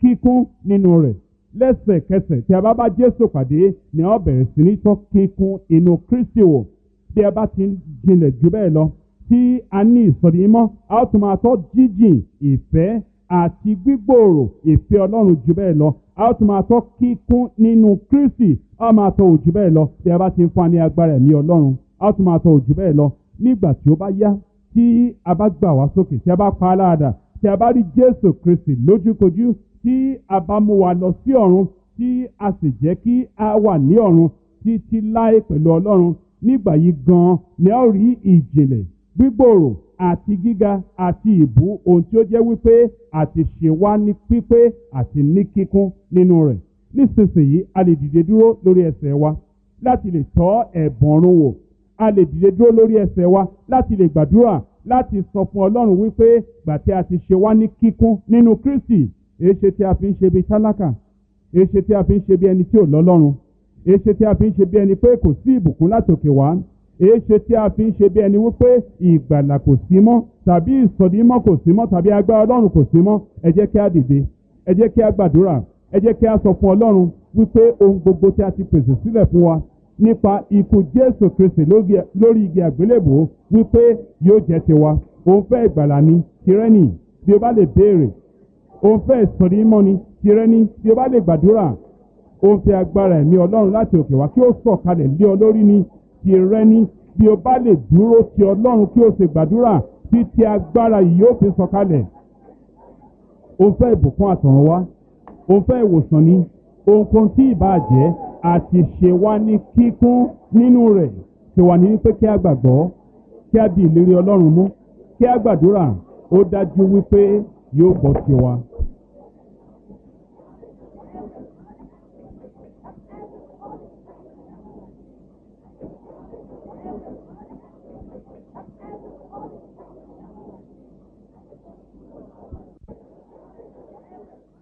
kíkún nínú rẹ̀ lẹ́sẹ̀kẹsẹ̀ tí a bá bá Jésù pàdé ni a ó bẹ̀rẹ̀ sí ní tọ́ kíkún inú Kristi wò bí a bá ti ń jinlẹ̀ jù bẹ́ẹ̀ lọ tí a ní ìsọ̀rí mọ́ a ó tún máa tọ́ jíjìn ìfẹ́ àti gbígbòòrò ìfẹ́ Ọlọ́run jù bẹ́ẹ̀ lọ a ó tún máa tọ́ kíkún nínú Kristi a ó máa tọ́ òjù bẹ́ẹ̀ lọ bí a bá ti ń fún wa ní agbára ẹ̀mí Ọlọ́run a ó tún máa tọ́ òjù bẹ́ẹ̀ lọ nígbà tí ó bá yá tí a bá gbà wá sókè tí a bá pa á láàdà tí a bá rí Jésù Kristi lójúkojú tí a bá mú wa lọ sí ọ̀run tí a sì jẹ́ kí a wà ní ọ̀run títí láé pẹ̀lú Ọlọ́run nígbà yìí gan-an ni a ó rí ìjìnlẹ̀ gbígbòòrò àti gíga àti ìbú ohun tí ó jẹ́ wípé àti ṣe wá ní pípé àti ní kíkún nínú rẹ̀ nísinsìnyí a lè dìde dúró lórí ẹsẹ̀ wa láti lè tọ́ ẹ̀bùn ọ̀run wò a lè dìde dúró lórí ẹsẹ̀ wa láti lè gbàdúrà láti sọ fún Ọlọ́run wípé gbà tí a ti ṣe wá ní kíkún nínú Kristi èéṣe tí a fi ń ṣe bí tálákà èéṣe tí a fi ń ṣe bí ẹni tí ò lọ́lọ́run èéṣe tí a fi ń ṣe bí ẹni pé kò sí ìbùkún látòkè wá èéṣe tí a fi ń ṣe bí ẹni wípé ìgbàlà kò sí mọ́ tàbí ìsọdímọ́ kò sí mọ́ tàbí agbára Ọlọ́run kò sí mọ́ ẹ jẹ́ kí a dìde ẹ jẹ́ kí a gbàdúrà ẹ jẹ́ kí a sọ fún Ọlọ́run wípé ohun gbogbo tí a ti pèsè sílẹ̀ fún wa nípa ikú Jésù Kristi lórí igi àgbélébò wípé yóò jẹ́ tiwa òun fẹ́ ìgbàlà ni tirẹ́nì bí o bá lè béèrè òun fẹ́ ìsọdímọ́ ni tirẹ́nì bí o bá lè gbàdúrà òun fẹ́ agbára ẹ̀mí Ọlọ́run láti òkè wá kí ó sọ̀kalẹ̀ lé ọ lórí ni tirẹ́nì bí o bá lè dúró ti Ọlọ́run kí o sì gbàdúrà títí agbára yìí yóò fi sọ̀kalẹ̀ òun fẹ́ ìbùkún àtọ̀run wá òun fẹ́ ìwòsàn ni ohunkóhun tí ìbá jẹ́ àti ṣe wá ní kíkún nínú rẹ̀ ṣe wà ní wípé kí a gbàgbọ́ kí a di ìlérí Ọlọ́run mú kí a gbàdúrà ó dájú wípé yóò gbọ́ sí wa.